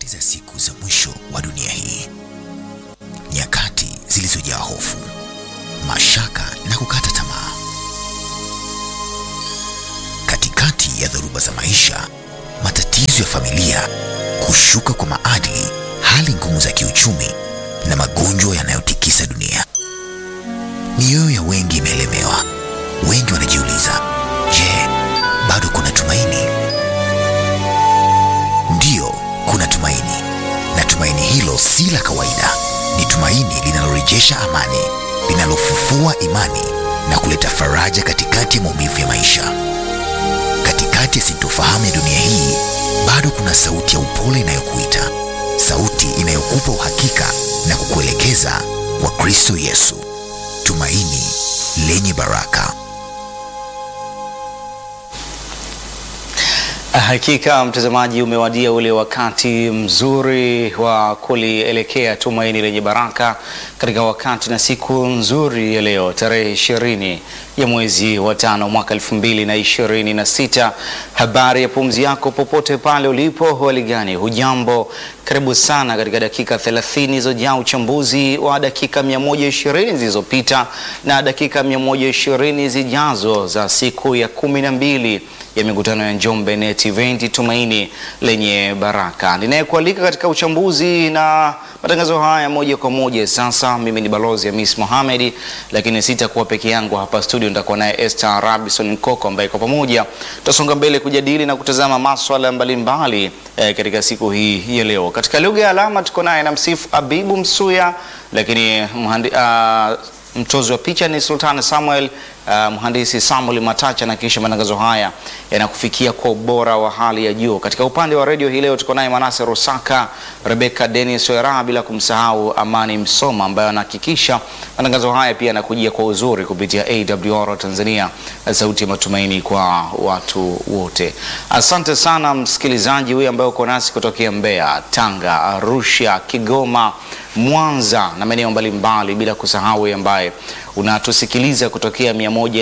nyakati za siku za mwisho wa dunia hii, nyakati zilizojaa hofu, mashaka na kukata tamaa. Katikati ya dhoruba za maisha, matatizo ya familia, kushuka kwa maadili, hali ngumu za kiuchumi na magonjwa yanayotikisa dunia, mioyo ya wengi imeelemewa. Wengi wanajiuliza, je, bado kuna tumaini? Ndiyo, kuna tumaini, na tumaini hilo si la kawaida. Ni tumaini linalorejesha amani, linalofufua imani na kuleta faraja katikati ya maumivu ya maisha. Katikati ya sintofahamu ya dunia hii, bado kuna sauti ya upole inayokuita, sauti inayokupa uhakika na kukuelekeza kwa Kristo Yesu, tumaini lenye baraka. Hakika mtazamaji, umewadia ule wakati mzuri wa kulielekea tumaini lenye baraka katika wakati na siku nzuri ya leo tarehe ishirini ya mwezi wa tano mwaka elfu mbili na ishirini na sita. Habari ya pumzi yako popote pale ulipo, hali gani? Hujambo? Karibu sana katika dakika 30 zojaa uchambuzi wa dakika 120 zilizopita na dakika 120 zijazo za siku ya kumi na mbili ya mikutano ya Njombe Net Event tumaini lenye baraka. Ninayekualika katika uchambuzi na matangazo haya moja kwa moja sasa, mimi ni balozi Hamis Mohamed, lakini sitakuwa peke yangu hapa studio, nitakuwa naye Esther Robinson Nkoko ambaye kwa pamoja tutasonga mbele kujadili na kutazama maswala mbalimbali eh, katika siku hii ya leo. Katika lugha ya alama tuko naye na msifu Abibu Msuya, lakini mhandi, uh, mtozi wa picha ni Sultan Samuel, uh, mhandisi Samuel Matacha, na kisha matangazo haya yanakufikia kwa ubora wa hali ya juu. Katika upande wa redio hii leo tuko naye Manase Rusaka, Rebecca Dennis Wera, bila kumsahau Amani Msoma ambaye anahakikisha matangazo haya pia yanakujia kwa uzuri kupitia AWR Tanzania, sauti ya matumaini kwa watu wote. Asante sana msikilizaji huyu ambaye uko nasi kutokea Mbeya, Tanga, Arusha, Kigoma, Mwanza na maeneo mbalimbali, bila kusahau ambaye unatusikiliza kutokea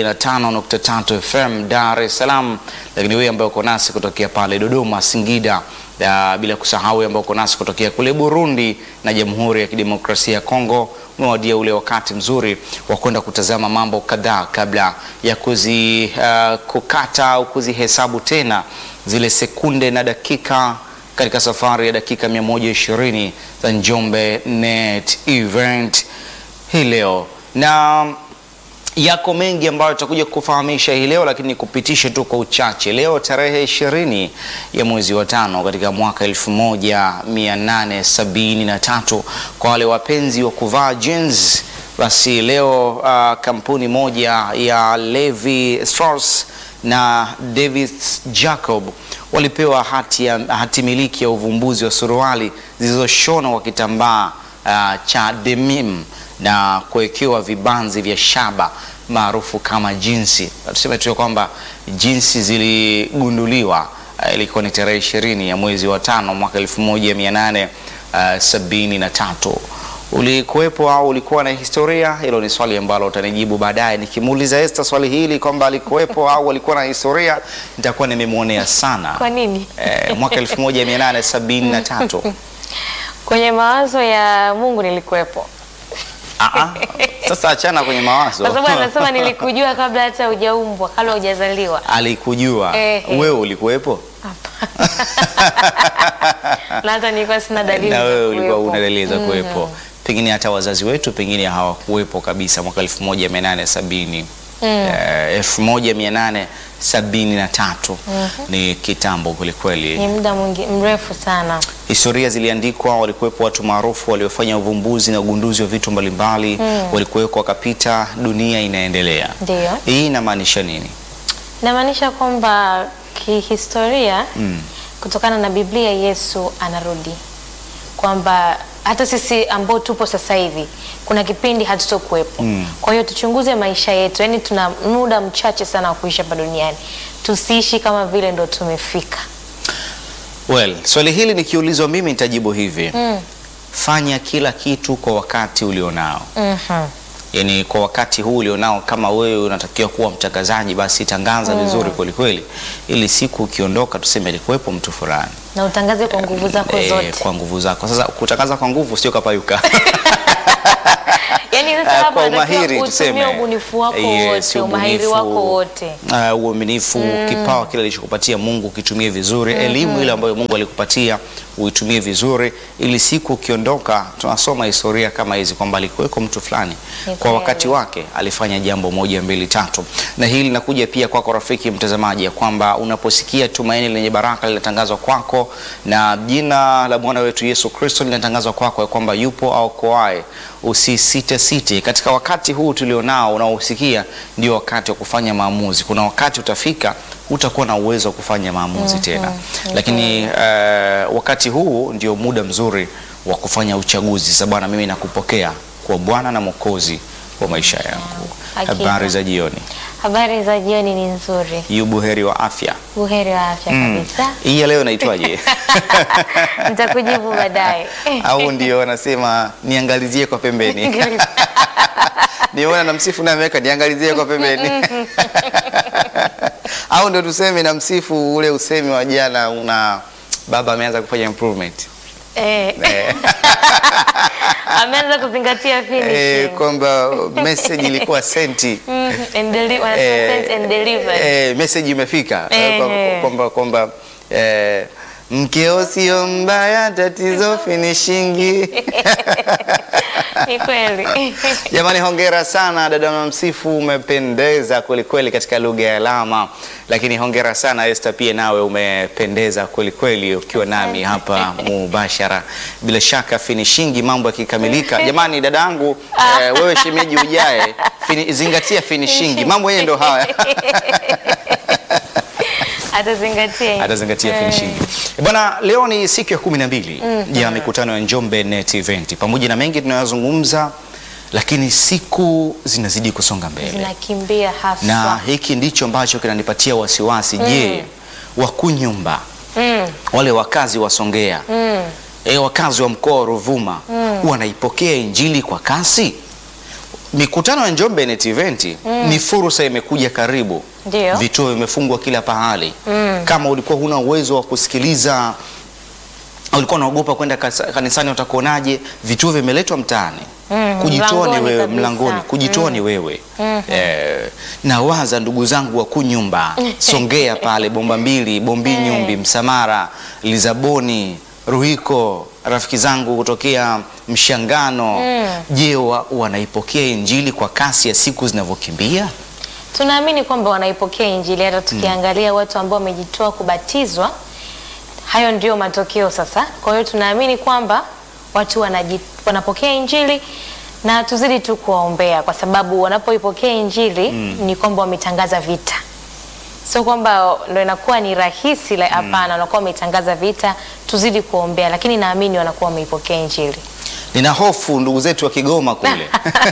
105.3 FM Dar es Salaam, lakini wewe ambaye uko nasi kutokea pale Dodoma, Singida, uh, bila kusahau ambaye uko nasi kutokea kule Burundi na Jamhuri ya Kidemokrasia ya Kongo, umewadia ule wakati mzuri wa kwenda kutazama mambo kadhaa kabla ya kuzi uh, kukata au kuzihesabu tena zile sekunde na dakika katika safari ya dakika 120 za Njombe Net Event hii leo, na yako mengi ambayo tutakuja kufahamisha hii leo, lakini kupitisha tu kwa uchache. Leo tarehe ishirini ya mwezi wa tano katika mwaka 1873 kwa wale wapenzi wa kuvaa jeans, basi leo uh, kampuni moja ya Levi Strauss na David Jacob walipewa hati, ya, hati miliki ya uvumbuzi wa suruali zilizoshonwa kwa kitambaa uh, cha denim na kuwekewa vibanzi vya shaba maarufu kama jinsi. Tuseme tu kwamba jinsi ziligunduliwa uh, ilikuwa ni tarehe ishirini ya mwezi wa tano mwaka elfu moja mia nane uh, sabini na tatu. Ulikuwepo au ulikuwa na historia? Hilo ni swali ambalo utanijibu baadaye. Nikimuuliza Esther swali hili kwamba alikuwepo au alikuwa na historia, nitakuwa nimemwonea sana. Kwa nini? Eh, mwaka 1873 Kwenye mawazo ya Mungu nilikuwepo, Ah, ah. Sasa achana kwenye mawazo. kwa sababu anasema nilikujua kabla hata hujaumbwa, kabla hujazaliwa. Alikujua Eh, eh. wewe, ulikuwepo Na hata nilikuwa sina dalili na za wewe ulikuwa kuwepo. una dalili za kuwepo, pengine hata wazazi wetu pengine hawakuwepo kabisa mwaka 1870 eh, 1873 ni kitambo kwelikweli. Ni muda mwingi mrefu sana. Historia ziliandikwa, walikuwepo watu maarufu waliofanya uvumbuzi na ugunduzi wa vitu mbalimbali, walikuwepo wakapita, dunia inaendelea. Ndio Hii inamaanisha nini? inamaanisha kwamba kihistoria, kutokana na Biblia, Yesu anarudi, kwamba hata sisi ambao tupo sasa hivi kuna kipindi hatutokuwepo. Kwa hiyo tuchunguze maisha yetu, yaani tuna muda mchache sana wa kuishi hapa duniani, tusiishi kama vile ndo tumefika. Well, swali hili nikiulizwa mimi nitajibu hivi. Fanya kila kitu kwa wakati ulionao. Mhm. Yaani kwa wakati huu ulionao, kama wewe unatakiwa kuwa mtangazaji, basi tangaza vizuri kweli kweli, ili siku ukiondoka tuseme alikuwepo mtu fulani na utangaze kwa nguvu zako eh, zote. kwa nguvu zako. Sasa kutangaza kwa nguvu sio kapayuka Yaani sasa Ah, hapa kwa unatakiwa umahiri utumie tuseme. ubunifu wako Yes, wote, umahiri ubunifu, wako wote. ah, uaminifu, kipawa kile alichokupatia Mungu kitumie vizuri, elimu ile ambayo Mungu alikupatia uitumie vizuri, ili siku ukiondoka, tunasoma historia kama hizi kwamba alikuweko mtu fulani Ni kwa wakati kweli. wake alifanya jambo moja mbili tatu. Na hili linakuja pia kwako rafiki mtazamaji, ya kwamba unaposikia tumaini lenye baraka linatangazwa kwako na jina la Bwana wetu Yesu Kristo linatangazwa kwako ya kwamba yupo aokoaye, usisite site. Katika wakati huu tulionao unaosikia, ndio wakati wa kufanya maamuzi. Kuna wakati utafika hutakuwa na uwezo wa kufanya maamuzi tena, lakini eh, wakati huu ndio muda mzuri wa kufanya uchaguzi. Sasa Bwana, mimi nakupokea kwa Bwana na Mwokozi wa maisha yangu. Hakika. Habari za jioni, Habari za jioni ni nzuri, yu buheri wa afya. buheri wa afya kabisa. Hii ya leo inaitwaje? Nitakujibu baadaye. au ndio wanasema niangalizie kwa pembeni. Niona na msifu na ameweka niangalizie kwa pembeni. au ndio tuseme na msifu ule usemi wa jana, una baba ameanza kufanya improvement Eh, eh, ameanza kuzingatia eh, finishing. kwamba message ilikuwa senti Mm, and deli- wanasema eh, sent and delivered. eh, message imefika Eh, Eh, kwamba- eh. kwamba kwamba eh, mkeo sio mbaya, tatizo finishingi. Ni kweli. Jamani, hongera sana dada Mamsifu, umependeza kweli kweli katika lugha ya alama. Lakini hongera sana Esther, pia nawe umependeza kweli kweli ukiwa nami hapa mubashara. Bila shaka finishingi, mambo yakikamilika. Jamani, dadangu eh, wewe shemeji ujae, fini, zingatia finishingi, mambo yenyewe ndo haya Atazingatia. hilo. atazingatia Eh. finishing. Bwana, leo ni siku ya kumi na mbili ya mikutano ya Njombe Net Event. Pamoja na mengi tunayozungumza, lakini siku zinazidi kusonga mbele Zinakimbia haswa. na hiki ndicho ambacho kinanipatia wasiwasi. Je, Wakunyumba Mm, wale wakazi wa Songea mm. e, wakazi wa mkoa wa Ruvuma wanaipokea injili kwa kasi? Mikutano ya Njombe Net Event ni fursa imekuja karibu. Ndio. Vituo vimefungwa kila pahali. Mm. Kama ulikuwa huna uwezo wa kusikiliza, ulikuwa unaogopa kwenda kasa- kanisani, utakuonaje? Vituo vimeletwa mtaani. Mm, Kujitoa ni mlangoni wewe, kabisa. mlangoni. Kujitoa ni wewe. Mhm. Eh, nawaza ndugu zangu wa Kunyumba, Songea pale, Bomba Mbili, Bombi Nyumbi, Msamara, Lizaboni, Ruhiko, rafiki zangu kutokea Mshangano. Je, wa, wanaipokea injili kwa kasi ya siku zinavyokimbia? Tunaamini kwamba wanaipokea injili hata tukiangalia watu ambao wamejitoa kubatizwa, hayo ndio matokeo sasa. Kwa hiyo tunaamini kwamba watu wanaji, wanapokea injili na tuzidi tu kuwaombea, kwa sababu wanapoipokea injili ni kwamba wametangaza vita, sio kwamba ndo inakuwa ni rahisi la, hapana, wanakuwa wametangaza vita. Tuzidi kuombea, lakini naamini wanakuwa wameipokea injili. Nina hofu ndugu zetu wa Kigoma kule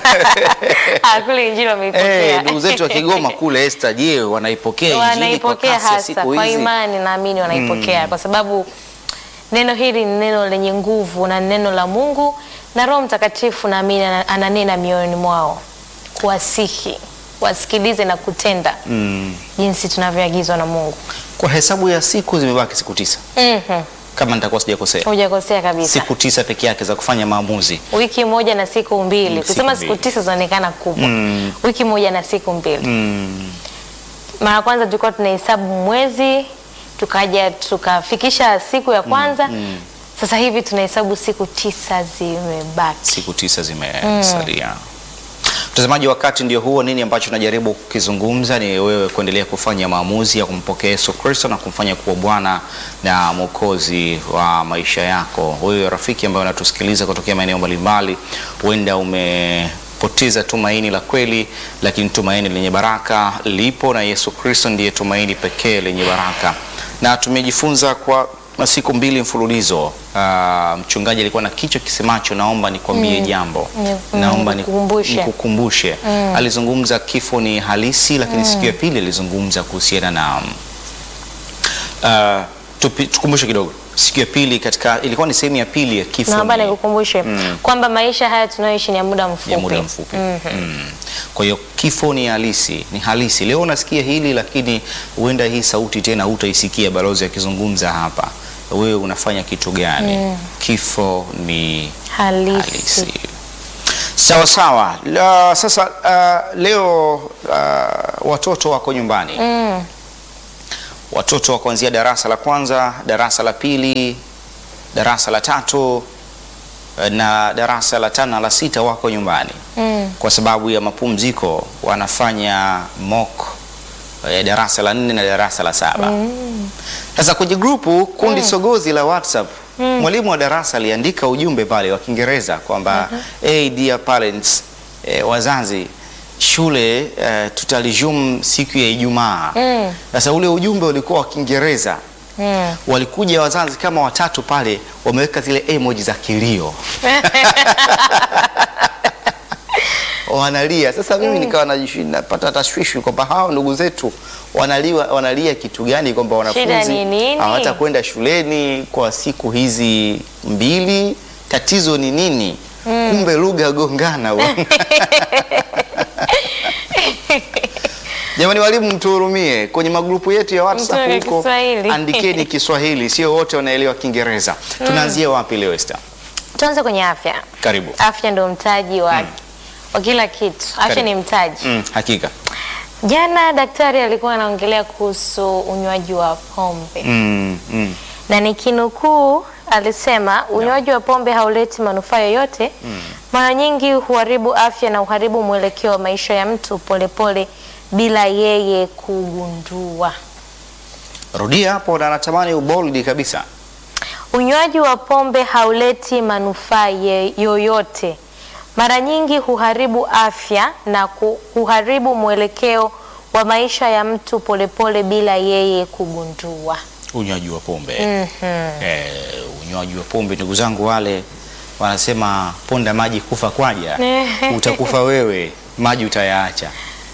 Ah, kule injili wameipokea Eh, ndugu zetu wa Kigoma kule Esther, je, wanaipokea injili kwa wanaipokea kasi ya hasa siku kwa hizi? imani, naamini wanaipokea kwa sababu neno hili ni neno lenye nguvu na ni neno la Mungu na Roho Mtakatifu naamini ana- ananena mioyoni mwao, kuwasihi wasikilize na kutenda Mm. jinsi tunavyoagizwa na Mungu. Kwa hesabu ya siku zimebaki siku tisa Mhm. kama nitakuwa sijakosea, Hujakosea kabisa. siku tisa peke yake za kufanya maamuzi. Wiki moja na siku mbili. Mm, Kusema siku siku mbili. tisa zinaonekana kubwa. Mm. Wiki moja na siku mbili. Mm. Mara ya kwanza tulikuwa tunahesabu mwezi, tukaja tukafikisha siku ya kwanza. Sasa hivi tunahesabu siku tisa zimebaki. Siku tisa zimesalia. Mtazamaji, wakati ndio huo. Nini ambacho najaribu kukizungumza ni wewe kuendelea kufanya maamuzi ya kumpokea Yesu Kristo na kumfanya kuwa Bwana na Mwokozi wa maisha yako. Wewe rafiki ambaye unatusikiliza kutokea maeneo mbalimbali, huenda umepoteza tumaini la kweli, lakini tumaini lenye baraka lipo, na Yesu Kristo ndiye tumaini pekee lenye baraka, na tumejifunza kwa siku mbili mfululizo. Ah, mchungaji alikuwa na kichwa kisemacho naomba nikwambie jambo Ni- naomba ni- nikukumbushe. nikukumbushe. Alizungumza kifo ni halisi, lakini siku ya pili alizungumza kuhusiana na uh, Tupi- tukumbushe kidogo siku ya pili katika ilikuwa ni sehemu ya pili ya kifo naomba ni- nikukumbushe kwamba maisha haya tunayoishi ni ya muda mfupi, ya muda mfupi. Mm. Kwa hiyo kifo ni halisi, ni halisi. Leo unasikia hili, lakini huenda hii sauti tena hutaisikia balozi akizungumza hapa. Wewe unafanya kitu gani? Kifo ni halisi. halisi. Sawa sawa. La, sasa uh, leo uh, watoto wako nyumbani Mm. watoto wa kuanzia darasa la kwanza, darasa la pili, darasa la tatu eh, na darasa la tano na la sita wako nyumbani Mm. kwa sababu ya mapumziko, wanafanya mock eh, darasa la nne na darasa la saba. Sasa kwenye grupu kundi sogozi la WhatsApp mwalimu wa darasa aliandika ujumbe pale wa Kiingereza kwamba hey, dear parents, eh, wazazi shule eh, tutalijumu siku ya Ijumaa. Mm. Sasa ule ujumbe ulikuwa wa Kiingereza. Mm. Walikuja wazazi kama watatu pale, wameweka zile emoji za kilio wanalia. Sasa mimi nikawa najishi- napata tashwishi kwamba hawa ndugu zetu wanalia, wanalia kitu gani? Kwamba wanafunzi ni nini? hawatakwenda shuleni kwa siku hizi mbili, tatizo ni nini? Kumbe lugha gongana bwana. Jamani walimu, mtuhurumie kwenye magrupu yetu ya WhatsApp Mtume huko, Kiswahili. andikeni Kiswahili, sio wote wanaelewa Kiingereza. Tunaanzia wapi leo Esther? Tuanze kwenye afya. Karibu. Afya ndio mtaji wa, wa kila kitu. Afya Karibu. ni mtaji. Mm, hakika. Jana daktari alikuwa anaongelea kuhusu unywaji wa pombe Mm, mm. na nikinukuu, alisema unywaji wa pombe hauleti manufaa yoyote. Mara nyingi huharibu afya na uharibu mwelekeo wa maisha ya mtu polepole bila yeye kugundua. Rudia hapo na natamani uboldi kabisa. Unywaji wa pombe hauleti manufaa ye- yoyote. Mara nyingi huharibu afya na ku- huharibu mwelekeo wa maisha ya mtu polepole bila yeye kugundua. Unywaji wa pombe. Mhm. Eh, unywaji wa pombe ndugu zangu wale wanasema ponda maji kufa kwaja. Utakufa wewe, maji utayaacha.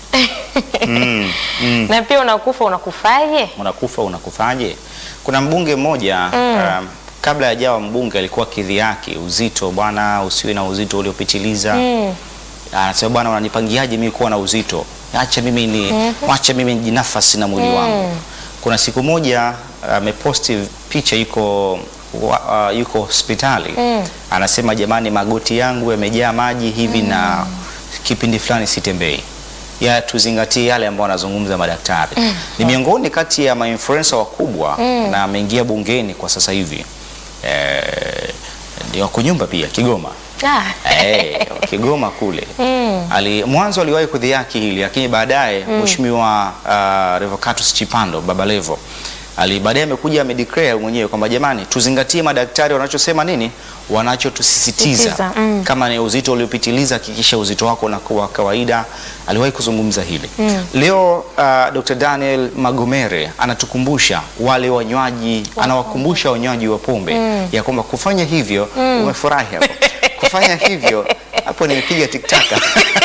Mm, mm. Na pia unakufa unakufaje? Unakufa unakufaje? Kuna mbunge mmoja um, kabla hajawa mbunge alikuwa kidhiaki uzito, bwana usiwe na uzito uliopitiliza. Mm. Anasema bwana, unanipangiaje mimi kuwa na uzito? Acha mimi ni acha mimi nijinafasi na mwili wangu. Kuna siku moja ameposti picha yuko wa- uh, yuko hospitali anasema, jamani, magoti yangu yamejaa maji hivi na kipindi fulani sitembei. Ya tuzingatie yale ambayo wanazungumza madaktari. Ni miongoni kati ya mainfluencer wakubwa na ameingia bungeni kwa sasa hivi. Eh, ndio wako nyumba pia Kigoma. Ah. Eh, Kigoma kule ali mwanzo aliwahi kudhiaki hili lakini baadaye mheshimiwa uh, Revocatus Chipando Baba Levo ali baadaye amekuja amedeclare mwenyewe kwamba jamani, tuzingatie madaktari wanachosema nini, wanachotusisitiza Sisitiza, mm. kama ni uzito uliopitiliza, hakikisha uzito wako unakuwa kawaida. Aliwahi kuzungumza hili leo. Uh, Dr. Daniel Magomere anatukumbusha wale wanywaji, anawakumbusha wanywaji wa pombe ya kwamba kufanya hivyo, umefurahi hapo, kufanya hivyo hapo, nimepiga tiktaka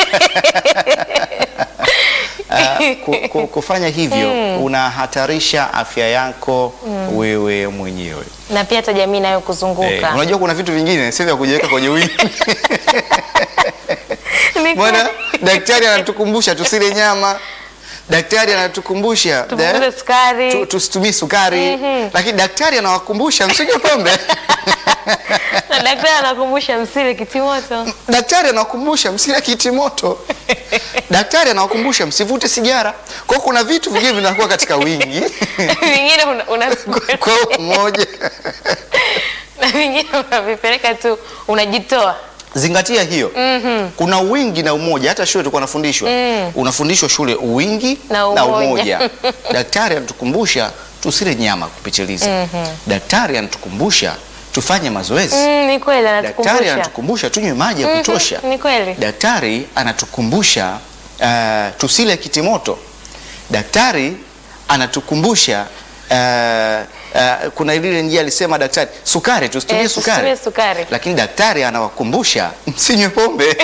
Uh, ku, ku, kufanya hivyo unahatarisha afya yako wewe mwenyewe. Na pia hata jamii nayo Eh, kuzunguka. unajua kuna vitu vingine sio vya kujiweka kwenye wingi. Ni Bwana kweli. daktari anatukumbusha tusile nyama. Daktari anatukumbusha Tupunguze eh, sukari. tu- tusitumie sukari, Mhm. lakini daktari anawakumbusha msinywe pombe. Na daktari anakumbusha msile kitimoto. Daktari anawakumbusha msile kitimoto. Daktari anawakumbusha msivute sigara. Kwa hiyo kuna vitu vingine vinakuwa katika wingi Vingine una, una, kwa umoja. na vingine unavipeleka tu unajitoa. Zingatia hiyo. Kuna wingi na umoja. Hata shule tulikuwa nafundishwa, unafundishwa shule uwingi Na umoja. Daktari anatukumbusha tusile nyama kupitiliza. Daktari anatukumbusha tufanye mazoezi. Mm, ni kweli Daktari anatukumbusha. anatukumbusha tunywe maji ya kutosha. Ni kweli. Daktari anatukumbusha uh, tusile kitimoto. Daktari anatukumbusha uh, uh, kuna ile njia alisema daktari, sukari tusitumie Eh, sukari. tusitumie sukari. Lakini daktari anawakumbusha msinywe pombe.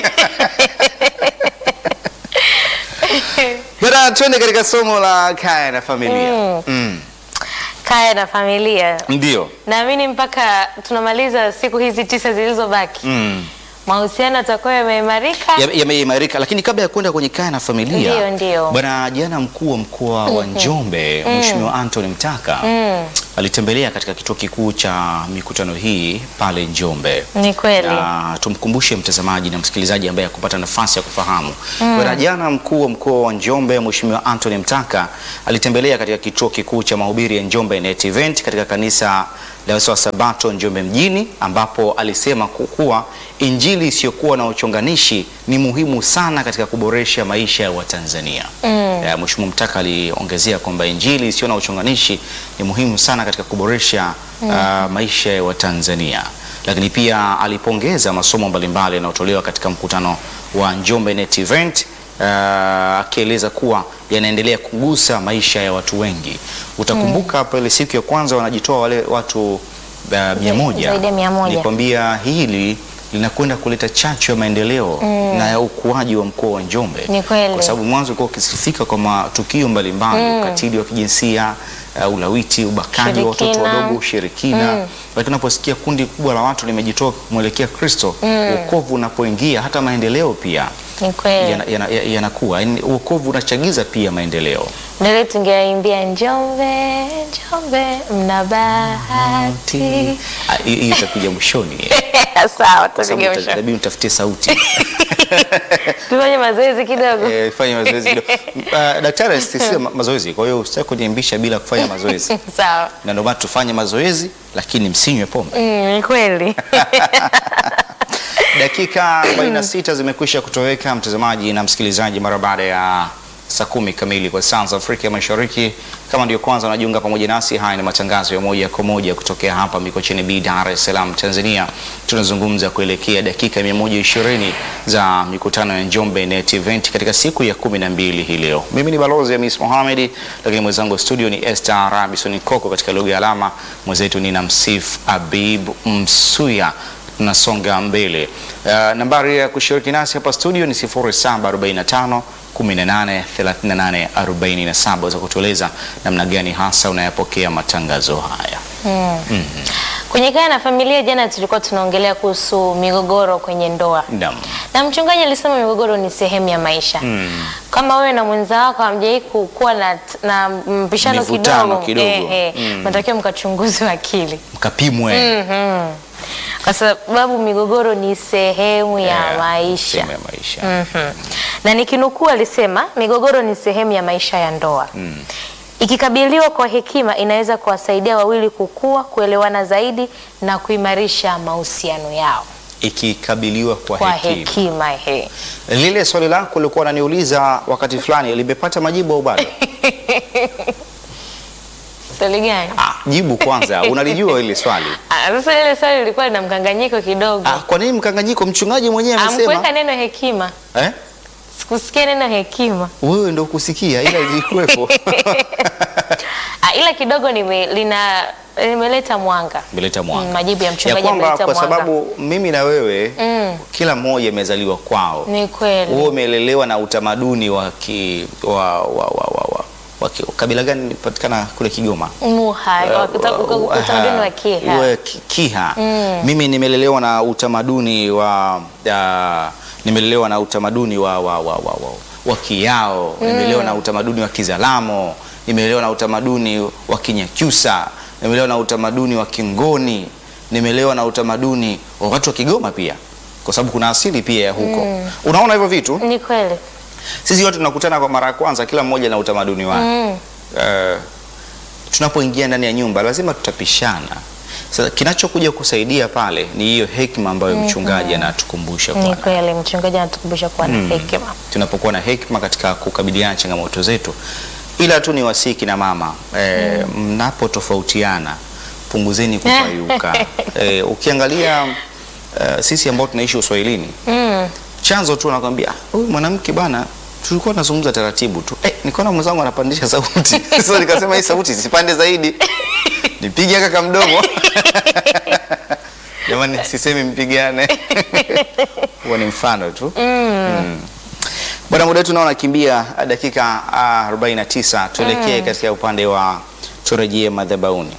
Bana, twende katika somo la kaya na familia. Mm. kaya na familia. Ndio. Naamini mpaka tunamaliza siku hizi tisa zilizobaki Mm. mahusiano yatakuwa yameimarika. Ya- Yameimarika, lakini kabla ya kwenda kwenye kaya na familia, Ndio, ndio. bwana, jana mkuu wa mkoa wa Njombe Mheshimiwa Anthony Mtaka Mm, alitembelea katika kituo kikuu cha mikutano hii pale Njombe. ni kweli. Na tumkumbushe mtazamaji na msikilizaji ambaye hakupata nafasi ya kufahamu. Bwana, jana mkuu wa mkoa wa Njombe Mheshimiwa Anthony Mtaka alitembelea katika kituo kikuu cha mahubiri ya Njombe Net Event katika kanisa la Wasawa Sabato Njombe mjini, ambapo alisema ku- kuwa injili isiyokuwa na uchonganishi ni muhimu sana katika kuboresha maisha ya Watanzania. Mm. Eh, Mheshimiwa Mtaka aliongezea kwamba injili isiyo na uchonganishi ni muhimu sana katika kuboresha ah, maisha ya Watanzania, lakini pia alipongeza masomo mbalimbali yanayotolewa katika mkutano wa Njombe Net Event ah, akieleza kuwa yanaendelea kugusa maisha ya watu wengi. Utakumbuka hapo ile siku ya kwanza wanajitoa wale watu uh, mia moja. zaidi ya mia moja. Nikwambia hili linakwenda kuleta chachu ya maendeleo na ya ukuaji wa mkoa wa Njombe Ni kweli. kwa sababu mwanzo ulikuwa ukisifika kwa matukio mbalimbali ukatili wa kijinsia uh, ulawiti, ubakaji wa watoto Ushirikina. wadogo, ushirikina. Lakini unaposikia kundi kubwa la watu limejitoa kumwelekea Kristo, wokovu unapoingia hata maendeleo pia Ni kweli. yanakuwa yana, yana yanakuwa. Yaani wokovu unachagiza pia maendeleo. Ndio tungeimbia Njombe, Njombe mna bahati. Ah, Hiyo hiyo itakuja mwishoni Sawa, kwa sababu tupige uta- mwisho. itabidi utafute sauti Tufanye mazoezi kidogo. Eh, fanya mazoezi kidogo. Ah, Daktari asisitiza ma- mazoezi, kwa hiyo usitaki kuniimbisha bila kufanya mazoezi, Sawa. na ndio maana tufanye mazoezi, lakini msinywe pombe. Mm, ni kweli. Dakika 46 zimekwisha kutoweka mtazamaji na msikilizaji, mara baada ya saa kumi kamili kwa saa za Afrika ya Mashariki. Kama ndio kwanza unajiunga pamoja nasi, haya ni matangazo ya moja kwa moja kutokea hapa Mikocheni B, Dar es Salaam, Tanzania. Tunazungumza kuelekea dakika 120 za mikutano ya Njombe Net Event katika siku ya kumi na mbili hii leo. Mimi ni balozi Hamis Mohamed, lakini mwenzangu wa studio ni Esther Rabison Koko katika lugha ya alama, mwenzetu ni Namsif Abib Msuya tunasonga mbele. Uh, nambari ya kushiriki nasi hapa studio ni 0745 18 38 47 za kutueleza namna gani hasa unayapokea matangazo haya. Kwenye kaya na familia, jana tulikuwa tunaongelea kuhusu migogoro kwenye ndoa Naam. na mchungaji alisema migogoro ni sehemu ya maisha. Kama wewe na mwenza wako hamjai kuwa na, na mpishano Mivutano kidogo, kidogo. eh, eh, mnatakiwa mkachunguzi akili Mkapimwe Mhm. kwa sababu migogoro ni sehemu ya Eh, maisha. sehemu ya maisha. Mhm. Na nikinukuu alisema migogoro ni sehemu ya maisha ya ndoa. Ikikabiliwa kwa hekima inaweza kuwasaidia wawili kukua, kuelewana zaidi na kuimarisha mahusiano yao Ikikabiliwa kwa, kwa hekima. hekima. He. Lile swali lako ulikuwa unaniuliza wakati fulani limepata majibu au bado? Swali gani? Ah, jibu kwanza. Unalijua ile swali? Ah, Sasa ile swali lilikuwa lina mkanganyiko kidogo. Ah, kwa nini mkanganyiko? Mchungaji mwenyewe Amkuweka amesema. neno hekima, Eh? sikusikia neno hekima. Wewe ndio kusikia ila ilikuwepo. Ah, ila kidogo nime, lina limeleta mwanga Imeleta mwanga. Mm, majibu ya ya mchungaji kwamba yameleta kwa mwanga. sababu mimi na wewe Mm. kila mmoja amezaliwa kwao. Ni kweli. Wewe umelelewa na utamaduni wa ki, wa, wa, wa, wa, wa, wa ki, kabila gani inapatikana kule Kigoma? Muha, wakuta- uka- uka- utamaduni wa Kiha. Uwe ki- Kiha. Mimi nimelelewa na utamaduni wa uh, nimelelewa na utamaduni wa, wa, wa, wa, wa, wa Kiao, nimelelewa na utamaduni wa Kizalamo, nimelelewa na utamaduni wa Kinyakyusa, nimelelewa na utamaduni wa Kingoni, nimelelewa na utamaduni wa watu wa Kigoma pia, kwa sababu kuna asili pia ya huko. Unaona hivyo vitu, Ni kweli. sisi wote tunakutana kwa mara ya kwanza, kila mmoja na utamaduni wake Mm. uh, tunapoingia ndani ya nyumba lazima tutapishana. Sasa kinachokuja kusaidia pale ni hiyo hekima ambayo mchungaji anatukumbusha Ni kwa kweli mchungaji anatukumbusha kuwa na hekima. tunapokuwa na hekima katika kukabiliana na changamoto zetu, ila tu ni wasiki na mama e, mnapotofautiana punguzeni kupayuka. e, ukiangalia uh, sisi ambao tunaishi uswahilini Mm. chanzo tu anakwambia "Ah, huyu mwanamke bana tulikuwa tunazungumza taratibu tu eh, nikaona mwenzangu anapandisha sauti sasa nikasema hii sauti sipande zaidi nipige kaka mdomo jamani sisemi mpigane huo ni mfano tu mm. bwana muda wetu naona kimbia dakika ah, 49 tuelekee katika upande wa turejee madhabahuni.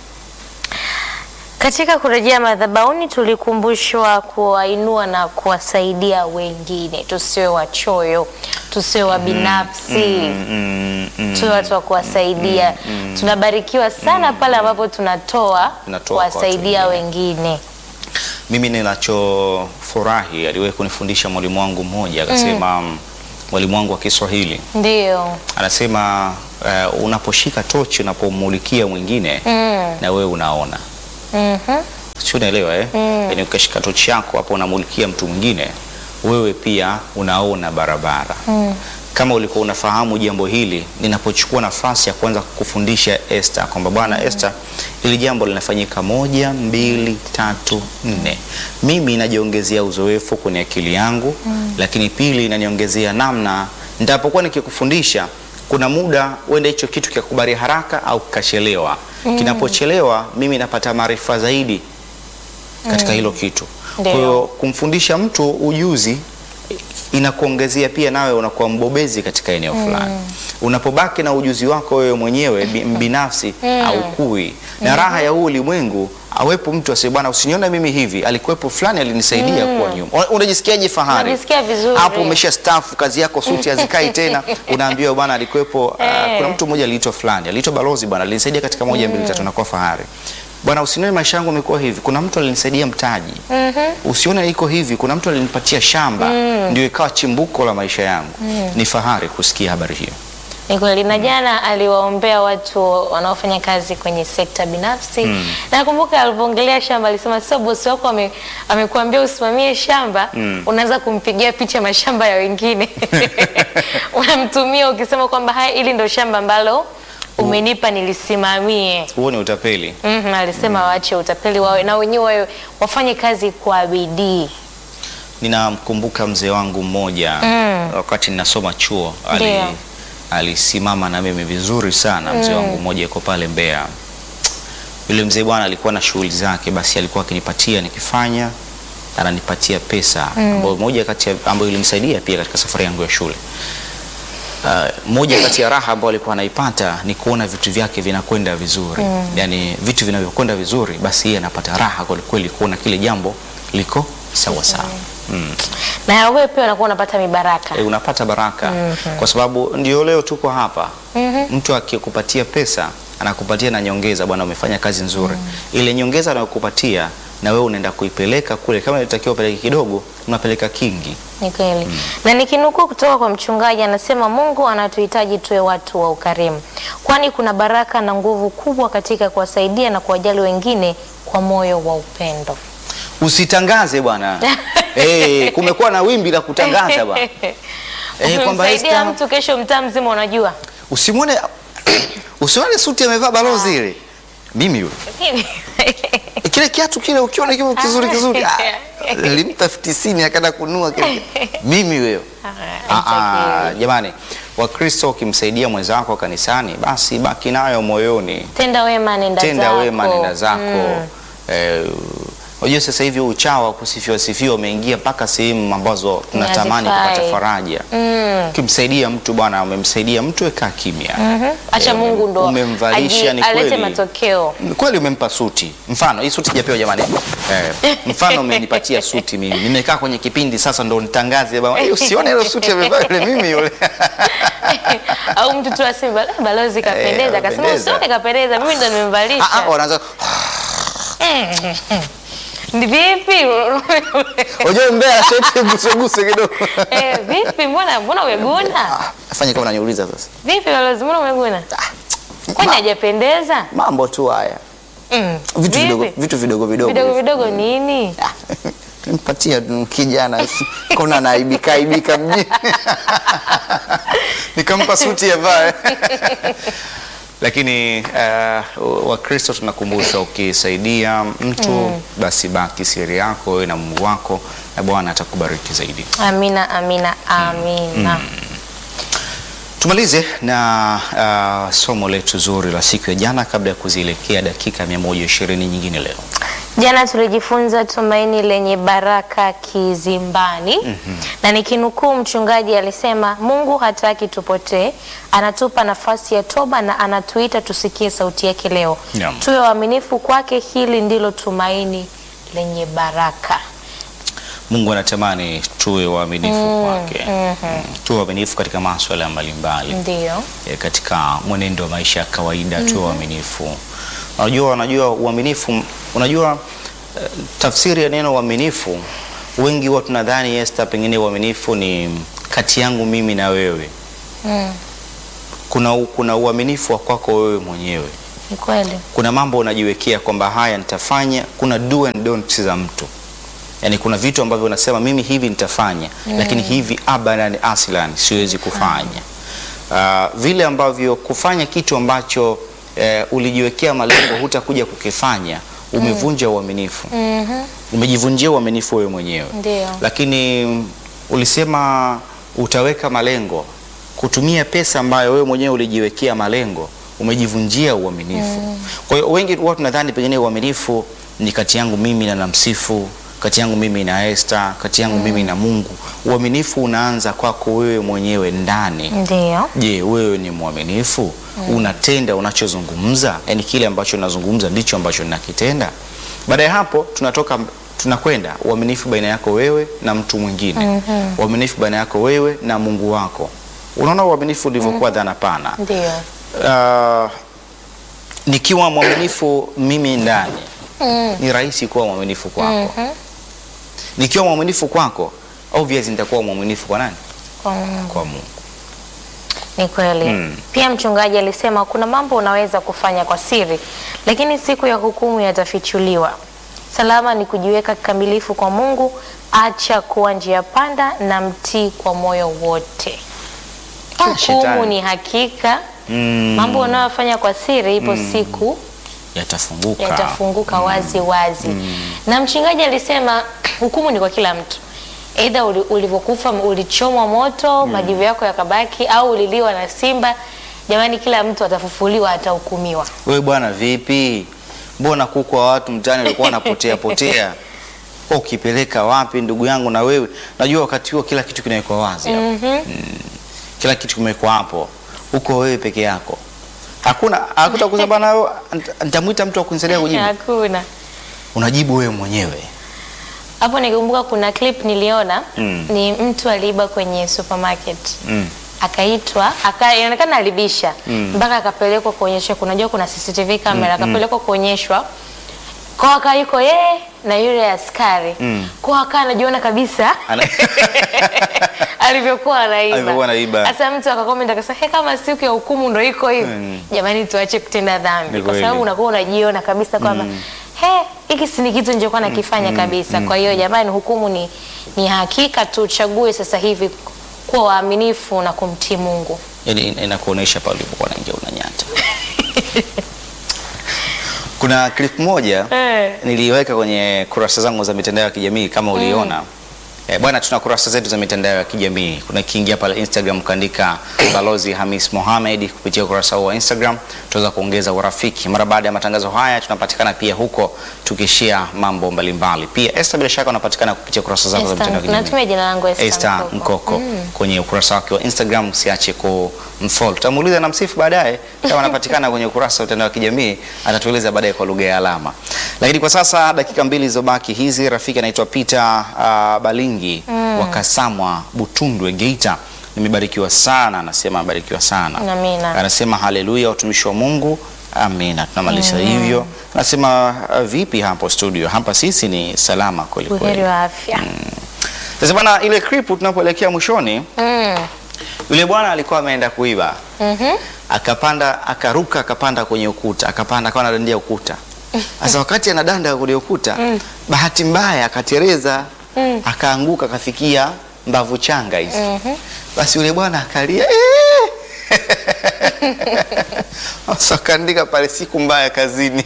Katika kurejea madhabahuni tulikumbushwa kuwainua na kuwasaidia wengine, tusiwe wachoyo, tusiwe wa binafsi, Mm, mm, tuwe watu wa kuwasaidia. Tunabarikiwa sana pale ambapo tunatoa Tunatoa kwa watu kuwasaidia wengine. Mimi ninachofurahi aliwahi kunifundisha mwalimu wangu mmoja akasema, mm. mwalimu wangu wa Kiswahili Ndio. anasema uh, unaposhika tochi unapomulikia mwingine Mm. na wewe unaona, Mhm. sio? Unaelewa eh? Yaani ukishika tochi yako hapo unamulikia mtu mwingine, wewe pia unaona barabara. Kama ulikuwa unafahamu jambo hili, ninapochukua nafasi ya kuanza kufundisha Esther kwamba bwana Esther, ili jambo linafanyika moja, mbili, tatu, nne, mimi inajiongezea uzoefu kwenye akili yangu, lakini pili inaniongezea namna nitapokuwa nikikufundisha kuna muda uende hicho kitu kikakubali haraka au kikachelewa. Kinapochelewa mimi napata maarifa zaidi katika hilo kitu. Kwa Ndio. hiyo kumfundisha mtu ujuzi inakuongezea pia nawe unakuwa mbobezi katika eneo fulani. Unapobaki na ujuzi wako wewe mwenyewe bi- binafsi haukui. Na raha ya huu ulimwengu awepo mtu aseme bwana, usinione mimi hivi, alikuwepo fulani alinisaidia kuwa nyuma. Una- Unajisikiaje fahari? Unajisikia vizuri. Hapo umesha stafu kazi yako, suti hazikai tena, unaambiwa bwana, alikuwepo uh, Eh. kuna mtu mmoja aliitwa fulani, aliitwa balozi bwana, alinisaidia katika moja mbili tatu, nakuwa fahari. Bwana, usinione maisha yangu yamekuwa hivi, kuna mtu alinisaidia mtaji. Usione iko hivi, kuna mtu alinipatia shamba, ndio ikawa chimbuko la maisha yangu. Ni fahari kusikia habari hiyo. Ni kweli na jana aliwaombea watu wanaofanya kazi kwenye sekta binafsi. Nakumbuka alivyoongelea shamba alisema sio bosi wako ame, amekuambia usimamie shamba, unaanza kumpigia picha mashamba ya wengine. Unamtumia ukisema kwamba haya hili ndio shamba ambalo umenipa nilisimamie. Huo ni utapeli. Mhm, alisema waache utapeli wawe na wenyewe wawe- wafanye kazi kwa bidii. Ninamkumbuka mzee wangu mmoja Mm. wakati ninasoma chuo ali, Ndio. alisimama na mimi vizuri sana. Mzee wangu mmoja yuko pale Mbeya. Yule mzee bwana alikuwa na shughuli zake, basi alikuwa akinipatia nikifanya, ananipatia pesa ambayo moja kati ya ambayo ilimsaidia pia katika safari yangu ya shule. Uh, moja kati ya raha ambayo alikuwa anaipata ni kuona vitu vyake vinakwenda vizuri. Yaani vitu vinavyokwenda vizuri, basi yeye anapata raha kweli kweli kuona kile jambo liko sawa sawa. Mm. Na wewe pia unakuwa unapata mibaraka. E, unapata baraka kwa sababu ndio leo tuko hapa. Mtu akikupatia pesa anakupatia na nyongeza, bwana, umefanya kazi nzuri. Ile nyongeza anayokupatia na wewe unaenda kuipeleka kule, kama ilitakiwa upeleke kidogo, unapeleka kingi. Ni kweli. Na nikinukuu kutoka kwa mchungaji anasema Mungu anatuhitaji tuwe watu wa ukarimu, kwani kuna baraka na nguvu kubwa katika kuwasaidia na kuwajali wengine kwa moyo wa upendo. Usitangaze bwana. Eh, kumekuwa na wimbi la kutangaza bwana. Eh, kwamba Ukimsaidia Esther, mtu kesho mtaa mzima unajua. usimwone usione suti amevaa balozi ile. Mimi yule. Kile kiatu kile ukiona kile kizuri kizuri. ah, Nilimpa 50 akaenda kununua kile. Mimi wewe. Ah, ah, jamani, Wakristo ukimsaidia mwenzako kanisani, basi baki nayo moyoni, Tenda wema nenda tenda zako. wema, nenda zako. Mm. Eh, Unajua sasa hivi uchawa wa kusifiwa sifiwa umeingia mpaka sehemu ambazo tunatamani Hazifai. kupata faraja. Mm. Ukimsaidia mtu bwana, umemsaidia mtu, weka kimya. Mhm. Acha Eh, Mungu ndo umemvalisha, aji- ni alete kweli. matokeo. Kweli umempa suti. Mfano hii suti sijapewa jamani. Eh, mfano umenipatia suti mimi. Nimekaa kwenye kipindi sasa ndo nitangaze bwana. "Eh, Usione ile suti amevaa yule mimi yule. Au mtu tu aseme "Bala- balozi kapendeza, akasema kapendeza. usione kapendeza, mimi ndo Ah, ah, nimemvalisha. wanaanza Ni vipi? unajua mbea sheti guseguse kidogo. Eh, vipi mbona mbona umeguna? Ah, Fanya kama unaniuliza sasa. Vipi balozi mbona umeguna? Kwani Ma- hajapendeza? Mambo tu haya. Mm. Vitu Vipi? vidogo vitu vidogo vidogo. Vidogo vidogo nini? Nimpatia tu kijana kona anaibika aibika mjini. Nikampa suti ya vae. Lakini uh, Wakristo tunakumbusha ukisaidia mtu basi baki siri yako wewe na Mungu wako na Bwana atakubariki zaidi. Amina, amina, amina. Tumalize na uh, somo letu zuri la siku ya jana kabla ya kuzielekea dakika 120 nyingine leo. Jana tulijifunza tumaini lenye baraka kizimbani, na nikinukuu mchungaji alisema, Mungu hataki tupotee, anatupa nafasi ya toba na anatuita tusikie sauti yake leo. Naam. Tuwe waaminifu kwake, hili ndilo tumaini lenye baraka. Mungu anatamani tuwe waaminifu kwake, Mm, tuwe waaminifu katika masuala mbalimbali Ndiyo. e, katika mwenendo wa maisha ya kawaida tuwe waaminifu. Unajua, unajua uaminifu, unajua eh, tafsiri ya neno uaminifu, wengi huwa tunadhani Esther, pengine uaminifu ni kati yangu mimi na wewe. Mm, Kuna, u- kuna uaminifu wa kwako wewe mwenyewe. ni kweli. Kuna mambo unajiwekea kwamba haya nitafanya. Kuna do and don'ts za mtu, yaani kuna vitu ambavyo unasema mimi hivi nitafanya, lakini hivi abadan aslan siwezi kufanya. Ah, vile ambavyo kufanya kitu ambacho eh, ulijiwekea malengo hutakuja kukifanya, umevunja uaminifu, Mhm, umejivunjia uaminifu wewe mwenyewe Ndiyo. lakini mm, ulisema utaweka malengo kutumia pesa ambayo wewe mwenyewe ulijiwekea malengo, umejivunjia uaminifu. Kwa hiyo wengi huwa tunadhani pengine uaminifu ni kati yangu mimi na namsifu, kati yangu mimi na Esther, kati yangu mimi na Mungu. Uaminifu unaanza kwako wewe mwenyewe ndani. Ndiyo. Je, wewe ni mwaminifu? Unatenda unachozungumza? Yaani kile ambacho unazungumza ndicho ambacho ninakitenda? Baada ya hapo tunatoka tunakwenda uaminifu baina yako wewe na mtu mwingine. Uaminifu baina yako wewe na Mungu wako. Unaona uaminifu ulivyokuwa dhana pana. Ndiyo. Ah, nikiwa mwaminifu mimi ndani Mm, ni rahisi kuwa mwaminifu kwako. mhm, Nikiwa mwaminifu kwako, obvious nitakuwa mwaminifu kwa nani? kwa Mungu. Kwa Mungu. Ni kweli. Mm. Pia mchungaji alisema kuna mambo unaweza kufanya kwa siri, lakini siku ya hukumu yatafichuliwa. Salama ni kujiweka kikamilifu kwa Mungu, acha kuwa njia panda na mtii kwa moyo wote. Ah, Hukumu shetani. ni hakika. Mm. Mambo unayofanya kwa siri, ipo siku Yatafunguka. yatafunguka wazi wazi. Na mchungaji alisema hukumu ni kwa kila mtu, aidha uli- ulivyokufa ulichomwa moto majivu yako yakabaki, au uliliwa na simba. Jamani, kila mtu atafufuliwa, atahukumiwa. Wewe bwana, vipi? Mbona kuku wa watu mtaani walikuwa wanapotea potea? Wewe Ukipeleka wapi ndugu yangu? Na wewe najua wakati huo kila kitu kinawekwa wazi hapo. Mhm. Kila kitu kimewekwa hapo, uko wewe peke yako, hakuna hakutakuza bana, wewe, nita- nitamwita mtu wa kunisaidia kujibu. Hakuna Unajibu wewe mwenyewe. hapo. Nikumbuka kuna clip niliona Mm. ni mtu aliiba kwenye supermarket Mm. akaitwa aka, inaonekana alibisha Mm. mpaka akapelekwa kuonyeshwa. Kunajua kuna CCTV kamera, akapelekwa kuonyeshwa kwa aka yuko yeye na yule askari Mm. kwa aka anajiona kabisa Ana- alivyokuwa anaiba. Alivyokuwa anaiba. Sasa mtu akakomenta akasema, he, kama siku ya hukumu ndo iko hivi Mm. jamani, tuache kutenda dhambi, Ni kwa kweli. sababu unakuwa unajiona kabisa kwamba he, hiki si ni kitu nilichokuwa nakifanya kabisa. Kwa hiyo jamani, hukumu ni, ni hakika. Tuchague sasa hivi kuwa waaminifu na kumtii Mungu. Yaani ina- inakuonesha pale ulipokuwa unaingia unanyata. Kuna clip moja Eh. niliweka kwenye kurasa zangu za mitandao ya kijamii kama uliona. Eh, bwana tuna kurasa zetu za mitandao ya kijamii. Kuna kiingia pale Instagram kaandika Balozi Hamis Mohamed kupitia ukurasa huo wa Instagram tutaweza kuongeza urafiki. Mara baada ya matangazo haya tunapatikana pia huko tukishare mambo mbalimbali. Pia Esther bila shaka unapatikana kupitia kurasa zako za Esther, mitandao ya kijamii. natumia jina langu Esther Esther Mkoko. Mkoko kwenye ukurasa wake wa Instagram, usiache kumfollow. Tutamuuliza na msifu baadaye kama anapatikana kwenye ukurasa wa mitandao ya kijamii, atatueleza baadaye kwa lugha ya alama. Lakini kwa sasa dakika mbili zilizobaki hizi, rafiki anaitwa Peter uh, Balingi wa Kasamwa Butundwe Geita. Nimebarikiwa sana, anasema abarikiwa sana. Amina. Anasema haleluya, watumishi wa Mungu. Amina. Tunamaliza hivyo. Anasema uh, vipi hapo studio? Hapa sisi ni salama kweli Buheri kweli. wa afya. Sasa bana, ile clip tunapoelekea mwishoni, Mm. yule bwana alikuwa ameenda kuiba, Mhm. akapanda, akaruka, akapanda kwenye ukuta, akapanda, akawa anadandia ukuta. Sasa wakati anadanda kwenye ukuta, bahati mbaya akatereza, akaanguka, akafikia mbavu changa hizi. Basi yule bwana akalia "Eh!" Sasa akaandika pale, siku mbaya kazini.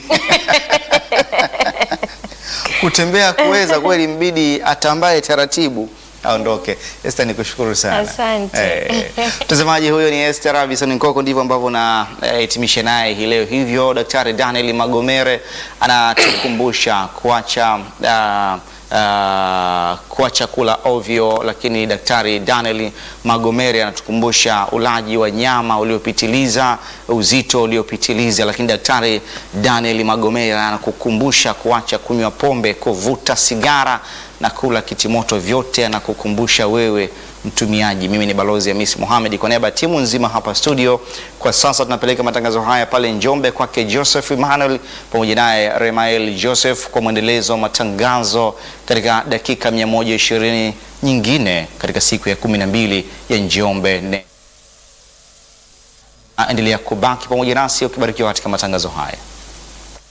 Kutembea kuweza kweli, mbidi atambaye taratibu aondoke. Esther, nikushukuru sana. Asante. Eh, Mtazamaji, huyo ni Esther Robinson Nkoko, ndivyo ambavyo na eh, hitimisha naye hii leo. Hivyo Daktari Daniel Magomere anatukumbusha kuacha ah, ah, kuacha kula ovyo, lakini Daktari Daniel Magomere anatukumbusha ulaji wa nyama uliopitiliza, uzito uliopitiliza, lakini Daktari Daniel Magomere anakukumbusha kuacha kunywa pombe, kuvuta sigara na kula kitimoto, vyote anakukumbusha wewe mtumiaji. Mimi ni Balozi Hamisi Mohamed kwa niaba ya timu nzima hapa studio. Kwa sasa tunapeleka matangazo haya pale Njombe kwake Joseph Emmanuel pamoja naye Remael Joseph kwa mwendelezo wa matangazo katika dakika 120 nyingine katika siku ya 12 ya Njombe ne. Endelea kubaki pamoja nasi ukibarikiwa katika matangazo haya.